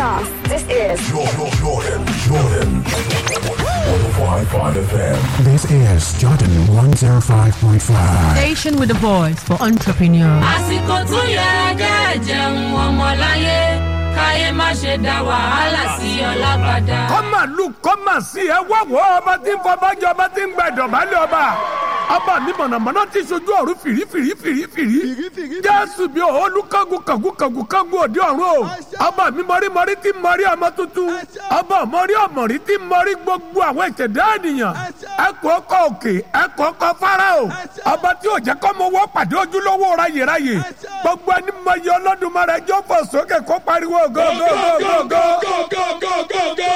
us. This is Jordan, Jordan, Jordan. 105.5 FM. This is Jordan 105.5. Station with a voice for entrepreneurs. àsìkò tó yẹ kẹ́ ẹ jẹun ọmọláyé káyé má ṣe dá wàhálà sí ọlábàdà. kọ́mà lù kọ́mà sí ẹ wá wọ́ ọba tí ń fọbájọ́ ọba tí ń gba ìdọ̀bálẹ̀ ọba ọba mi mọ̀nàmọ́ná ti ṣojú ọ̀run fìrífìrí fìrífìrí jésù bí olú kángun kángun kángun kángun òde ọ̀run o ọba mi mọ̀rímọ̀rí tí mọ̀rí ọmọ tuntun ọba mọ̀rí ọmọ̀rí tí mọ̀rí gbogbo àwọn ìṣẹ̀dá ènìyàn ẹkọ ọkọ òkè ẹkọ ọkọ fáráò ọba tí ò jẹ́ kọ́ mọ wọ́ pàdé ojúlówó ráyèráyè gbogbo ẹni mọ iye ọlọ́dúnmọ́ rẹ̀ jọ́ fò sókè kó pariwo gógógógógó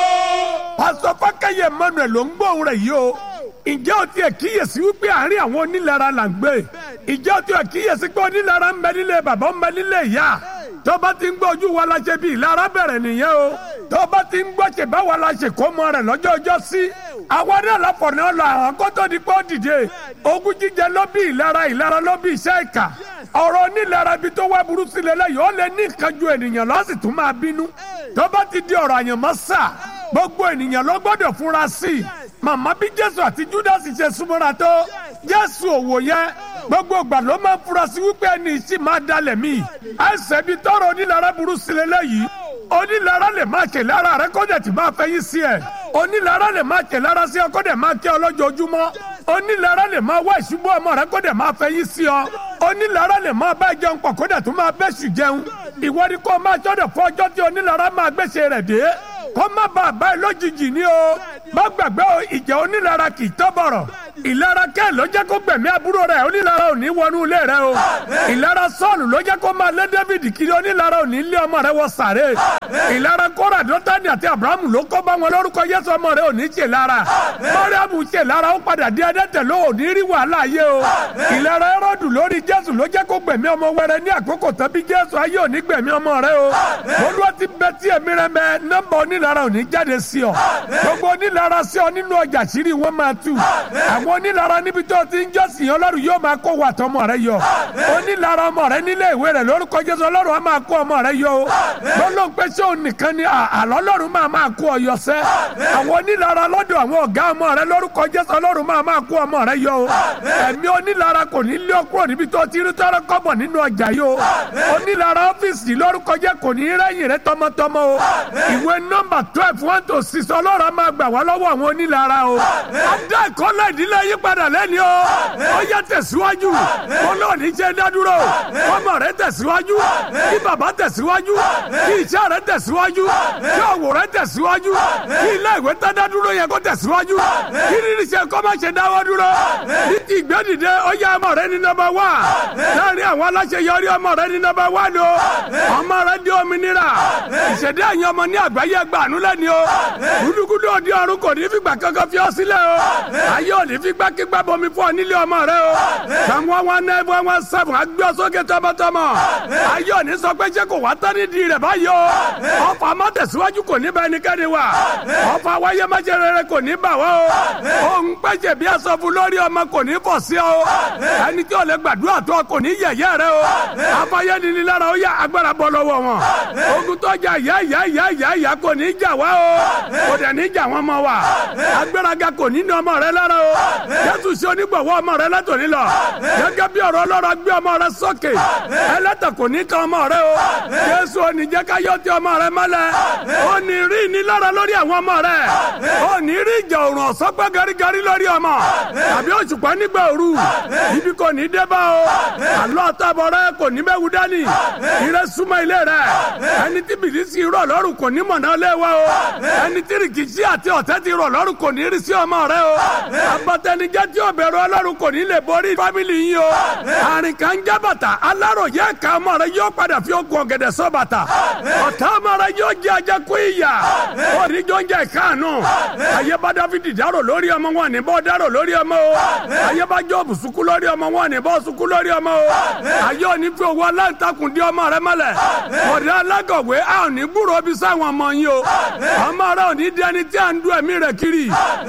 pásọ fákẹyẹ emmanuel ló ń gbóhùn rẹ̀ yìí o ǹjẹ́ o tiẹ̀ kíyèsí wípé àárín àwọn onílara là ń gbé ǹjẹ́ o tiẹ̀ kíyèsí pé onílara ń bẹ nílé bàbá ń bẹ nílé ìyá tó bá ti ń gbọ́ ojú wa la ṣe bí ìlara bẹ̀rẹ̀ nìyẹn o tó bá ti ń gbọ́ ṣe báwa la ṣe kó mọ rẹ̀ lọ́jọ́ ọjọ́ sí àwa náà la fọ̀nà lọ àwọn kó tó di pé ó dìde ogun jíjẹ ló bí ìlara ìlara ló bí iṣẹ́ ìkà ọ̀rọ̀ onílara ibi tó wá burú sílẹ̀ lẹ́yìn ó lè ní ìkanjú ènìyàn lọ́sì tún máa bínú tó bá ti di ọ̀rọ̀ àyànmọ́ sà gbogbo ènìyàn ló gbọ́dọ̀ fura sí i màmá bí jésù àti júdásì ṣe súnmọ́ra tó jésù òwò yẹn gbogbo ìgbà ló máa ń fura sí wípé ẹni ìsì máa dalẹ̀ mí ẹsẹ̀ bí tọrọ onílara burú sílẹ̀ lẹ́yìn onílara lè máa ṣe lára rẹ kó dẹ̀ ti máa fẹ́yìn sí ẹ̀ onílara lè máa ṣe lára sí ọ kó dẹ̀ máa kí ọ lójoojúmọ́ onílara lè máa wá ìṣubú ọmọ rẹ kó dẹ̀ máa fẹ́yìn sí ọ onílara lè máa bá jẹun pọ̀ kó dẹ̀ tún máa bẹ́sù jẹun ìwọ ni kó máa ṣọ́dọ̀ fún ọjọ́ tí onílara máa gbèsè rẹ̀ dé kó má bàa bá ẹ lójijì ní o má gbàgbé o ìjà onílara kì í tọ́ bọ̀rọ̀ ìlara kẹ́ ló jẹ́ kó gbẹ̀mí àbúrò rẹ̀ onílara ò ní wọnú ilé rẹ o ìlara sọ́ọ̀lù ló jẹ́ kó máa lé david kiri onílara ò ní lé ọmọ rẹ wọ sàré ìlara kóra dọ́tàdì àti abrahamu ló kó bá wọn lórúkọ yẹsọ ọmọ rẹ ò ní ṣe lára mọ́ríàmù ṣe lára ó padà di ẹdẹ́tẹ̀ ló ò ní rí wàhálà yé o ìlara ẹrọ́dù lórí jésù ló jẹ́ kó gbẹ̀mí ọmọ wẹrẹ ní àkókò tàbí jésù ayé ò ní gbẹ̀mí ọmọ rẹ o olúwa ti bẹ tí èmi rẹ mẹ nọ́mbà onílara ò ní jáde sí ọ gbogbo onílara sí ọ nínú ọjà sírí wọn máa tú àwọn onílara níbi tó ti ń jọ́sìn ọlọ́run yóò máa kó wà tọmọ rẹ yọ onílara ọmọ rẹ nílé ìwé rẹ lórúkọ jésù ọlọ́run á máa kó ọmọ rẹ yọ o lọ́lọ́run pé ṣé òun nìkan ni àlọ́ ọlọ́run máa máa kó ọ yọ sẹ́ àwọn onílara lọ́dọ̀ àwọn ọ̀gá ọmọ rẹ lórúkọ jésù ọlọ́run máa máa kó ọmọ rẹ yọ o ẹ̀mí onílara kò ní lé ọ kúrò níbi tó ti rí tọ́rọ kọ́bọ̀ nínú ọjà yìí o onílara ọ́fíìsì lórúkọ jẹ́ kò ní rẹ́yìn rẹ tọmọtọmọ o ìwé nọ́mbà twelve one to six ọlọ́run á máa gbà wá lọ́wọ́ àwọn onílara o adá ìkọ́lẹ̀ ìdílé yí padà lẹ́ni o ó yẹ tẹ̀síwájú olóòní jẹ́ dádúró ọmọ rẹ tẹ̀síwájú kí bàbá tẹ̀síwájú kí iṣẹ́ rẹ tẹ̀síwájú kí òwò rẹ tẹ̀síwájú kí ilé ìwé tẹ́ dádúró yẹ kó tẹ̀síwájú kí rírì ṣe kó má ṣe dáwọ́ dúró ní ti ìgbẹ́dìde ó yẹ ọmọ rẹ ní nọ́mbà wá láàrin àwọn aláṣeyọrí ọmọ rẹ ní nọ́mbà wá ni o ọmọ rẹ di òmìnira ìṣẹ̀dá ẹ̀yìn ọmọ ní àgbáyé gbàánú lẹ́ni o gúdúgúdú òdi ọ̀run kò ní fìgbà kankan fi ọ́ sílẹ̀ o ayé ò ní fi gbákígbá bomi fún ọ nílé ọmọ rẹ o sàmú wọn náà wọn wọn sẹfún agbé ọ sókè tọmọtọmọ ayé ò ní sọ pé ṣé kò wá tán nídìí rẹ báyìí o ọfà má tẹ̀síwájú kò ní bá ẹnikẹ́ni wà ọfà wáyé má jẹ rere kò ní bà wá o òun pẹ̀jẹ̀ bí aṣọ fún lórí ọmọ kò ní fọ̀ sí ọ ẹni tí ò lè gbàdúrà tó kò ní yẹ̀yẹ́ rẹ o afáyé níní lára ó yá agbára bọ́ lọ́wọ́ wọn ogun tó jà yá yá yá yá yá kò ní jà wá o kò dẹ̀ ní jà wọn mọ́ wa agbáraga kò ní ní ọmọ rẹ lára o jésù ṣe onígbọ̀wọ́ ọmọ rẹ látòní lọ gẹ́gẹ́ bí ọ̀rọ̀ ọlọ́run gbé ọmọ rẹ sókè ẹlẹ́tà kò ní kan ọmọ rẹ o jésù ò ní jẹ́ ká yọ ti ọmọ rẹ mọ́lẹ̀ ó ní rí ìnilára lórí àwọn ọmọ rẹ ó ní rí ìjà òrùn ọ̀sán pẹ́ garigari lórí ọmọ tàbí òṣùpá nígbà òru ibi kò ní dé bá o àlọ́ àtàbọ̀ rẹ kò ní bẹ́ẹ̀ wú dání ire súnmọ́ ilé rẹ ẹni tí bìlísì rọ̀ lọ́rùn kò ní mọ̀nà lé wa o ẹni tí rìkìsí àti ọ̀tẹ́ ti rọ̀ lọ́rùn kò ní rí sí ọmọ rẹ o abatẹnijẹ tí o bẹ̀rù ọlọ́run kò ní lè borí fámìlì yín o àrìn kan jẹ́ bàtà aláròyé ẹ̀ka ọmọ rẹ yóò padà fi ogun ọ̀gẹ̀dẹ̀ sọ bàtà ọ̀tá ọmọ rẹ yóò jẹ́ ajẹ́ kú ìyà oníjọ́ ń jẹ́ ìkáànú ayé bá dáfídì dárò lórí ọmọ wọn ní bọ́ dárò lórí ọmọ o ayé bá jọ́ọ̀bù sukú lórí ọmọ wọn ní bọ́ sukú lórí ọmọ o ayé òní fi owó aláǹtakùn di ọmọ rẹ mọ́lẹ̀ ọ̀dẹ alágọ̀wé a ò ní gbúròó bí sáwọn ọmọ yín o ọmọ rẹ ò ní di ẹni tí à ń du ẹ̀mí rẹ kiri lónìí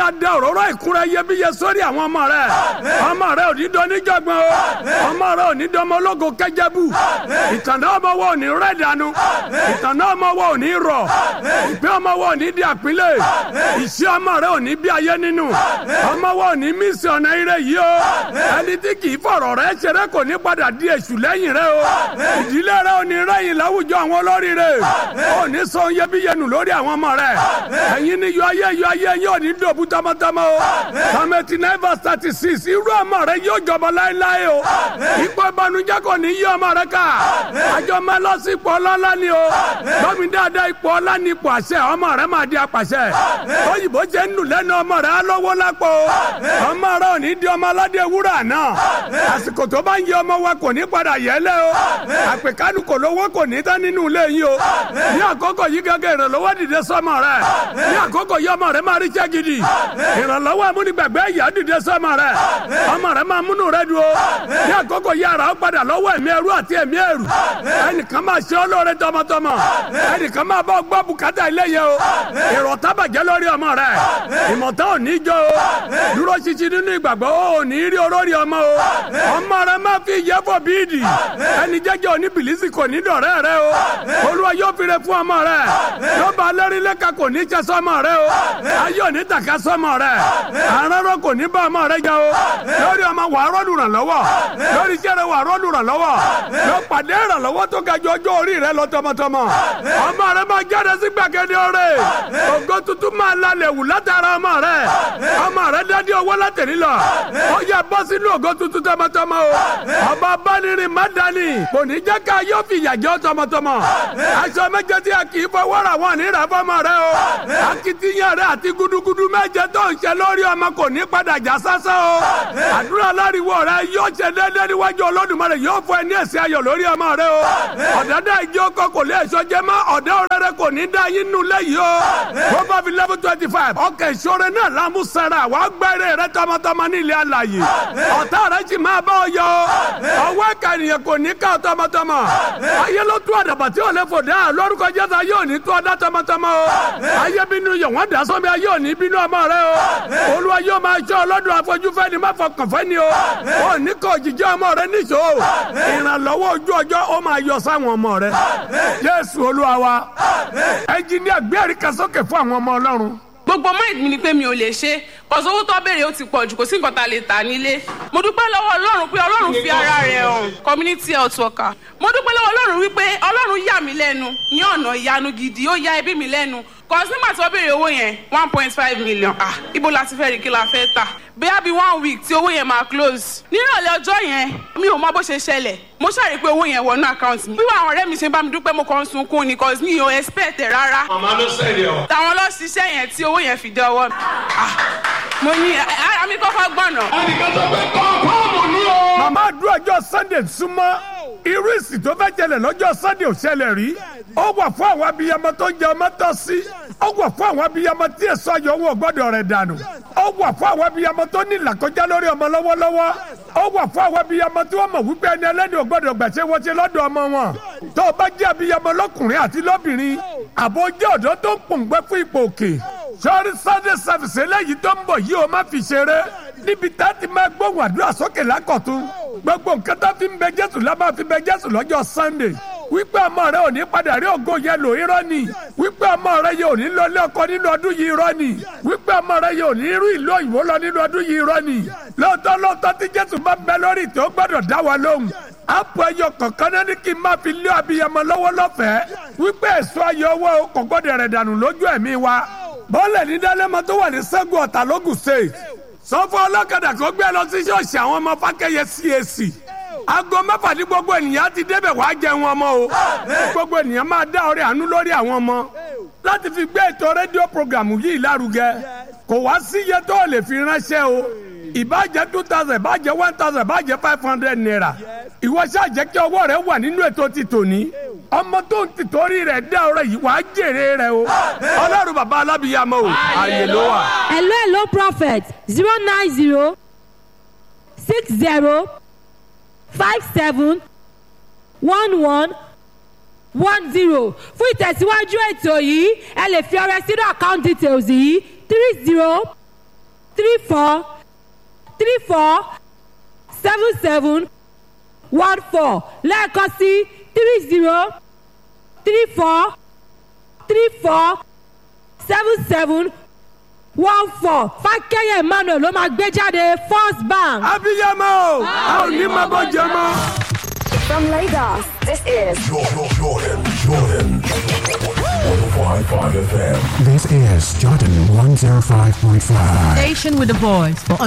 máa da òróró ìkúra iyebíye sórí àwọn ọmọ rẹ ọmọ rẹ ò ní dán níjọgbọn o ọmọ rẹ ò ní dán ọmọ ológo kẹjẹbù ìtànná ọmọ wo ò ní rẹ dànù ìtànná ọmọ wo ò ní rọ ìpín ọmọ wo ò ní di àpínlẹ̀ ìṣe ọmọ rẹ ò ní bí ayé nínú ọmọ wo ò ní mísì ọ̀nà ire yìí o ẹni tí kì í fọ̀rọ̀ rẹ ṣeré kò ní padà di èṣù lẹ́yìn rẹ o ìdílé rẹ ò ní rẹ́yìn láwùjọ àwọn olórí rẹ ò ní sọ iyebíye nù lórí àwọn ọmọ rẹ ẹ̀yin ni yọ ayé yọ ayé yóò ní dòbú tọmọtọmọ o kàmẹ́tì nine verse thirty six irú ọmọ rẹ yóò jọba láéláé o ipò ìbànújẹ́ kò ní yí ọmọ rẹ ká àjọ máa lọ sí ipò ọlọ́lá ni o gbọ́mi dáadáa ipò ọlá ni ipò àṣẹ ọmọ rẹ máa di apàṣẹ òyìnbó jẹ́ nù lẹ́nu ọmọ rẹ alówó lápò ọmọ rẹ ò ní di ọmọ aládé wúrà náà àsìkò tó bá ń yẹ ọmọ wa kò ní padà yẹlẹ o àpèkánu kò lówó kò ní tán nínú ilé yìí o ní àkókò yìí gẹ́gẹ́ ìrànlọ́wọ́ dìde sọ́mọ rẹ ní àkókò yìí ọmọ rẹ máa rí iṣẹ́ gidi ìrànlọ́wọ́ amúnigbàgbé ìyá dìde sọ́mọ rẹ ọmọ rẹ máa múnú rẹ dùn o ní àkókò yìí ara ó padà lọ́wọ́ ẹ̀mí ẹrú àti ẹ̀mí ẹrù ẹnìkan máa ṣe olóore tọmọtọmọ ẹnìkan máa bọ́ gbọ́ bùkátà ilé yẹn o èrò tábàjẹ́ lórí ọmọ rẹ ìmọ̀tá ò ní jó o dúró ṣinṣin nínú ìgbàgbọ́ ò ní rí olórí ọmọ o ọmọ rẹ máa fi ìyẹ́fọ̀ bíìdì ẹni jẹ́jẹ́ òní bìlísì kò ní dọ̀rẹ́ rẹ o olúwa yóò fi re fún ọmọ rẹ yóò bá lẹ́rìí lẹ́ka kò ní jẹ́ sọ́mọ rẹ o ayé òní tàka sọ́mọ rẹ àrọ́rọ́ kò ní bá ọmọ rẹ jẹ o lórí ọmọ wà á rọ́ọ̀lù ràn lọ́wọ́ lórí iṣẹ́ rẹ wà á rọ́ọ̀lù ràn lọ́wọ́ yóò pàdé ìrànlọ́wọ́ tó ga ju ọjọ́ orí rẹ lọ tọmọtọmọ ọmọ rẹ máa jáde sí gbàgede ọrẹ ògo tuntun máa lalẹ̀ wù látara ọmọ rẹ ọmọ rẹ dádé owó látẹ̀lí lọ ó yẹ bọ́ sínú ògo tuntun tọmọtọmọ o ọba bánirin má dání kò ní jẹ́ ká yóò fi ìyàjọ́ tọmọtọmọ aṣọ méje tí a kì í fọwọ́ ra wọn ní ìràfọ́mọ rẹ o akitiyan rẹ àti gudugudu méje tó ń ṣe lórí ọmọ kò ní padà já sásán o àdúrà láriwo rẹ yóò ṣe déédéé níwájú olódùmarè yóò fọ ẹni ẹ̀sìn ayọ̀ lórí ọmọ rẹ o ọ̀dẹ́dẹ́ ìjọ ọkọ kò lè ẹ̀ṣọ́ jẹ mọ́ ọ̀dẹ́ òrẹ́rẹ́ kò ní dá yín nù lẹ́yìn o proverb eleven twenty five ọkẹ́ ìṣòro náà lámú sẹ́ra wàá gbẹ́rẹ́ rẹ tọmọtọmọ ní ilé alàyè ọ̀tá rẹ sì máa bá ọ yọ ọwọ́ ẹ̀ka ènìyàn kò ní ká tọmọtọmọ ayé ló tú àdàbà tí ò lè fò dá lórúkọ jésù ayé ò ní tú ọdá tọmọtọmọ o ayé bínú yọ̀ wọ́n dá sọ́mi ayé ò ní bínú ọmọ rẹ o olúwa yóò máa ṣọ́ ọlọ́dún afọ́júfẹ́ ni má fọkàn fẹ́ ni o ò ní kọ́ òjijì ọmọ rẹ níṣó ìrànlọ́wọ́ ojú ọjọ́ ó máa yọ sáwọn ọmọ rẹ jésù olúwa wa ẹnjìníà gbé àríkà sókè fún àwọn ọmọ ọlọ́run gbogbo mind mi ni pé mi ò lè ṣe kọsọ owó tó béèrè ó ti pọ̀ jù kò sí nǹkan tá a lè tà nílé mo dúpẹ́ lọ́wọ́ ọlọ́run pé ọlọ́run fi ara rẹ̀ hàn community health worker mo dúpẹ́ lọ́wọ́ ọlọ́run wípé ọlọ́run yà mí lẹ́nu ní ọ̀nà ìyanu gidi ó ya ẹbí mi lẹ́nu kọ́sí nígbà tí wọ́n béèrè owó yẹn one point five million ah ibo la ti fẹ́ rí kí la fẹ́ tà bóyá bíi one week tí owó yẹn máa close nírọ̀lẹ́ ọjọ́ yẹn mi ò mọ bó ṣe ṣẹlẹ̀ mo ṣàrí pé owó yẹn wọnú account mi wíwá àwọn ọ̀rẹ́ mi ṣe ń bá mi dúpẹ́ mo kàn ń sunkún ni cause mi ò expect ẹ̀ rárá Màmá ló sẹ́yìn ọ̀. táwọn lọ ṣiṣẹ́ yẹn tí owó yẹn fi dé ọwọ́ mi ah mo ní ara mi kọ́kọ́ gbọ̀nà Ẹnìkan sọ pé kọ́ńkọ́ọ̀mù ni o. màmá àdúrà ọjọ́ sunday súnmọ́ irú ìsìn tó fẹ́ jẹlẹ̀ lọ́jọ́ sunday ò ṣẹlẹ̀ rí ó wà fún àwọn abiyamọ tó ń jẹ ọmọ tọ́ sí ó wà fún àwọn abiyamọ tí èso ayọ̀ wọn ò gbọ́dọ̀ rẹ̀ dànù ó wà fún àwọn abiyamọ tó ní ìlàkọjá lórí ọmọ lọ́wọ́lọ́wọ́ ó wà fún àwọn abiyamọ tí wọ́n mọ̀ wípé ẹni ẹlẹ́ni ò gbọ́dọ̀ gbàṣẹ wọ́n ṣe lọ́dọ̀ ọmọ wọn tó o bá jẹ́ abiyamọ lọ́kùnrin àti lọ́bìnrin àbò jẹ́ ọ̀dọ́ tó ń pòǹgbẹ́ fún ipò òkè sọ́ọ́rí sunday service eléyìí tó ń bọ̀ yìí ó má fi ṣeré níbi tá a ti máa gbóhùn àdúrà sókè lákọ̀tún gbogbo nǹkan tó fi ń bẹ jésù la máa fi bẹ jésù lọ́jọ́ sunday wípé ọmọ rẹ ò ní padà rí ògo yẹn lò irọ́ ni wípé ọmọ rẹ yẹ ò ní lọ ilé ọkọ nínú ọdún yìí irọ́ ni wípé ọmọ rẹ yẹ ò ní rú ìlú òyìnbó lọ nínú ọdún yìí irọ́ ni lóòótọ́ lóòótọ́ tí jésù bá bẹ lórí tó gbọ́dọ̀ dá wa lóhùn àpò ẹyọ kọ̀ọ̀kan náà ní kí n máa fi lé abiyamọ lọ́wọ́ lọ́fẹ̀ẹ́ wípé èso ayọ̀ owó kò gbọ́dọ̀ rẹ̀ dànù lójú ẹ̀mí wa bọ́ọ̀lẹ̀ ní dálẹ́mọ tó wà ní sẹ́gun ọ̀tà lógùn state sọ fún ọlọ́kadà kó gbé lọ sí ṣọ́ọ̀ṣì àwọn ọmọ fákẹ́yẹ CAC aago mẹ́fà ní gbogbo ènìyàn ti débẹ̀ wàá jẹun ọmọ o gbogbo ènìyàn máa dá ọrẹ àánú lórí àwọn ọmọ láti fi gbé ètò rédíò programu yìí lárugẹ kò wá sí iye tó o lè fi ránṣẹ́ o ìbàjẹ́ two thousand ìbàjẹ́ one thousand ìbàjẹ́ five hundred naira ìwọ ṣáà jẹ́ kí ọwọ́ rẹ wà nínú ètò ti tòní ọmọ tó ń tìtorí rẹ̀ dá ọrẹ yìí wàá jèrè rẹ o ọlọ́run bàbá alábìyàmọ o àyè ló wà. hello hello prophet zero nine zero six zero five seven one one one zero fún ìtẹ̀síwájú ètò yìí ẹ lè fi ọrẹ sínú account details yìí three zero three four three four seven seven one four lẹ́ẹ̀kan sí three zero three four three four seven seven one four fákẹ́yẹ̀ emmanuel ló máa gbé jáde first bank. abiyamọ o a ò ní máa bọ́ jẹ mọ́. From Lagos, this is Jordan, Jordan, Jordan. 105.5 FM. This is Jordan 105.5. Station with a voice for